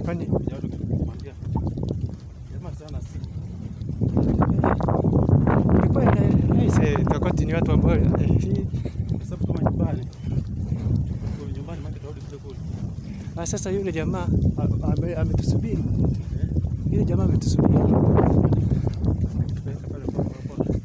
Kwani Vijana tukamwambia jamaa sana si ilikuwa ina- aise, Tokoti ni watu ambao eh, hii- kwa sababu kama nyumbani kwa nyumbani maki tarudi kule kule. na sasa yule jamaa a- ame- ametusubiri, Eh, yule jamaa ametusubiri. tupeleka pale kwa kwa kwa.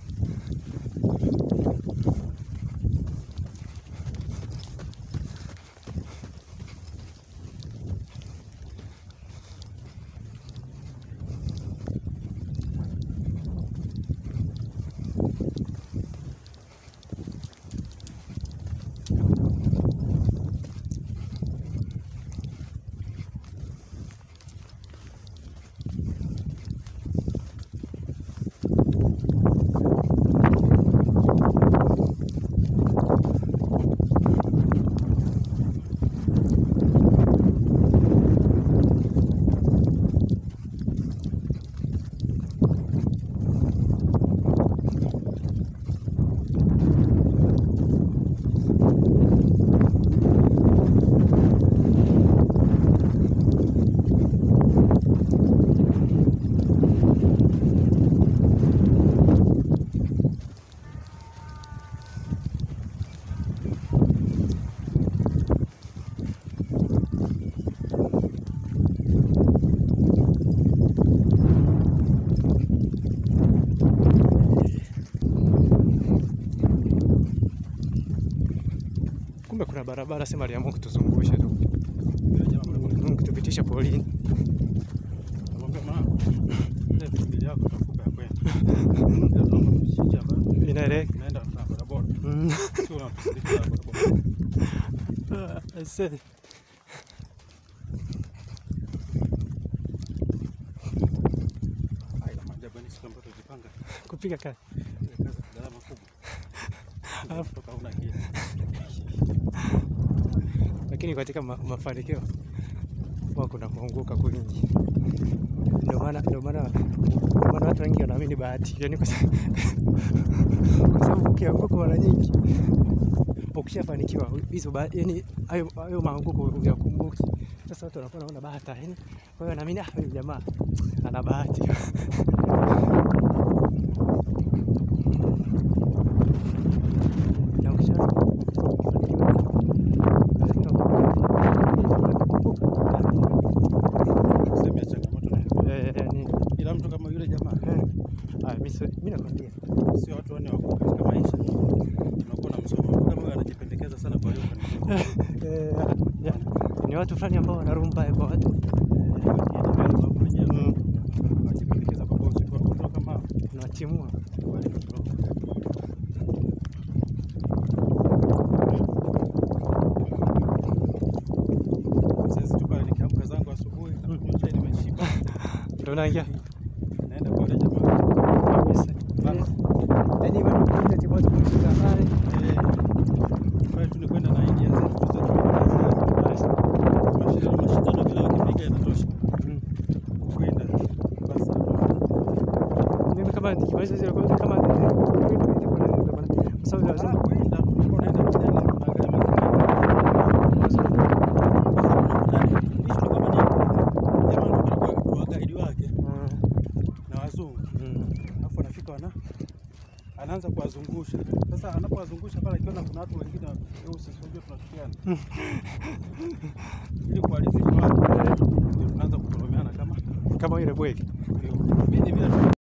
Kumbe kuna barabara, sema aliamua kutuzungusha tu, Yule jamaa mmoja Mm, kutupitisha polini. Namwambia mama, ile bili yako takupa ya kwenda. Ndio tunaomba tushije hapa. Inaeleka. Naenda na bodaboda. Mm. Sio na bodaboda. Ah, aise. Haya maajabu ni siku ambayo tujipanga. Kupiga kazi. Ile kazi gharama kubwa. Alafu- Kutoka una kitu. lakini katika ma mafanikio huwa kuna kuanguka kwingi. Ndio maana ndio maana ndio maana watu wengi wanaamini bahati, yaani kwa sababu kwa sababu ukianguka mara nyingi ukishafanikiwa hizo ba- yaani hayo hayo maanguko uyakumbuki. Sasa watu wanakuwa wanaona bahati, yaani kwa hiyo naamini ah, huyu jamaa ana bahati. Na ukisha Sehemu ya changamoto na Eh, yani, ila mtu kama yule jamaa eh, ah, mimi si- mimi nakwambia sio watu wanne wako katika maisha. Unakuwa na msomo Mtu kama huyo anajipendekeza sana kwa hiyo kanisa. Eh, ya, ni watu fulani ambao wanarumba kwa watu Mm, Anajipendekeza kwa bosi kwa mtu kama hao. unawatimua. Wale ndio. Sasa tu pale nikiamka zangu asubuhi na kunywa chai nimeshiba. Ndio unaingia Naenda kwa yule jamaa. kabisa. Eh, yaani wewe unakuja timu watu kushika pale. Eh, pale tu ni kwenda na idea zetu tu za chuo. Basi. Mashindano mashindano kila wakipiga inatosha. Mm. Kwenda basi. Mimi kama nikimaliza zile kwanza kama kwa sababu Ah, lazima kwenda unaenda kujani unaangalia mazingira. Sasa unakutana hicho kama ni jamaa ndio kwa kwa guide wake Ah, na wazungu. mm. Alafu anafika wana anaanza kuwazungusha. Sasa anapowazungusha pale akiona kuna watu wengine weusi sio tunashikiana. Ili kuwalizisha watu ndio tunaanza kutoromeana kama kama ile bwege ndio. Mimi vile